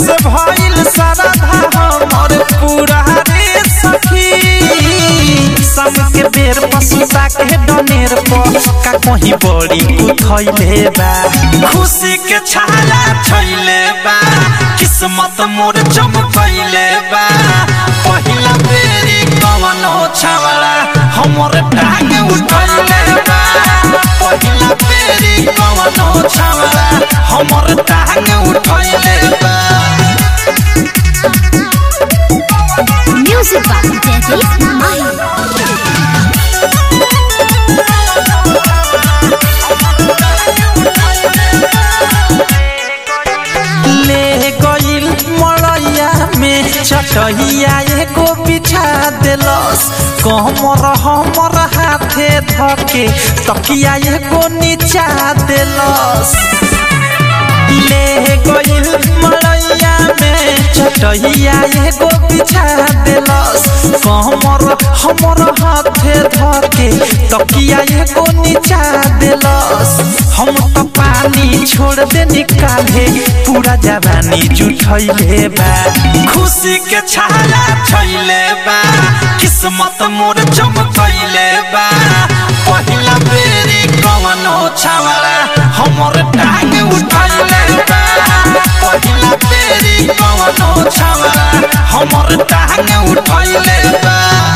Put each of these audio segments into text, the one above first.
से भइल सारा हमर पूरा रे सखी शाम के बेर पसुता के डनेर पर का कहीं बड़ी उठैले बा खुशी के छाला छैले बा किस्मत मोर चमकैले बा पहिला बेरी कवनो छावला हमर टांग उठैले बा पहिला बेरी कवनो छावला हमर टांग उठैले बा Music by Daddy Mahi. ले गइल मड़ैया में चटहिया एगो बिछा देलस कमर हमर हाथे धके तकिया एगो नीचा देलस ले गइल मड़ैया में चटहिया एगो बिछा देलस कमर हमर हाथे धके तकिया एगो नीचा देलस हम तो पानी छोड़ दे निकाले पूरा जवानी जुठैले बा खुशी के छाला छैले बा किस्मत मोर चमकैले बा पहिला बेरी कवनो छावला हमर टांग उठैले बा पहिला बेरी कवनो छावला हमर टांग उठैले बा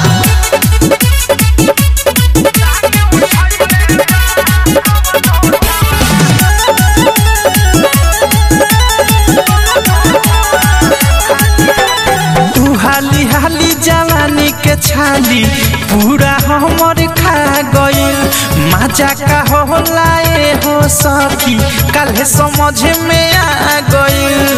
तू हाली हाली जवानी के छाली पूरा हमर खा गइल मजा का होला ए हो सखी काल्हे समझ में आ गइल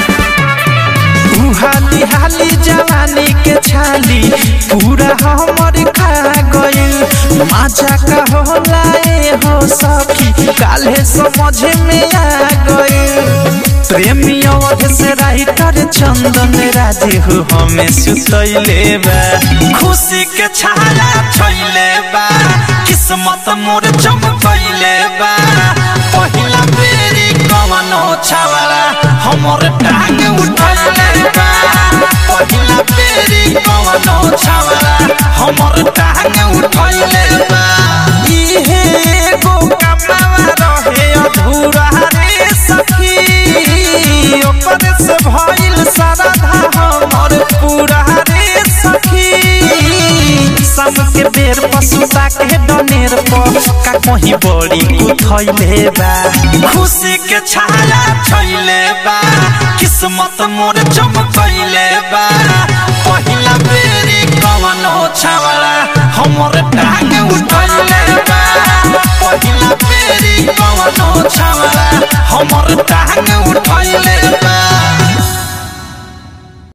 तू हाली हाली जवानी के छाली पूरा हमर खा गइल मजा का होला ए हो सखी काल्हे समझ में आ गइल प्रेमी अवध से राइटर चंदन राजे हो हमें सुतैले बा खुशी के छाला छैले बा किस्मत मोर चमकैले बा पहिला बेरी कवनो छावला हमर टांग उठैले बा पहिला बेरी कवनो छावला हमर टांग उठैले बा इहे एगो कमावा रहे अधूरा रे सखी ओकर से भइल सारा हमर पूरा रे सखी शाम के बेर पसुता के डनेर पर का कहीं बड़ी उठैले बा खुशी के छाला छैले बा किस्मत मोर चमकैले बा पहिला बेरी कवनो छावला हमर टांग उठैले बा पहिला बेरी कवनो छावला हमर टांग उठैले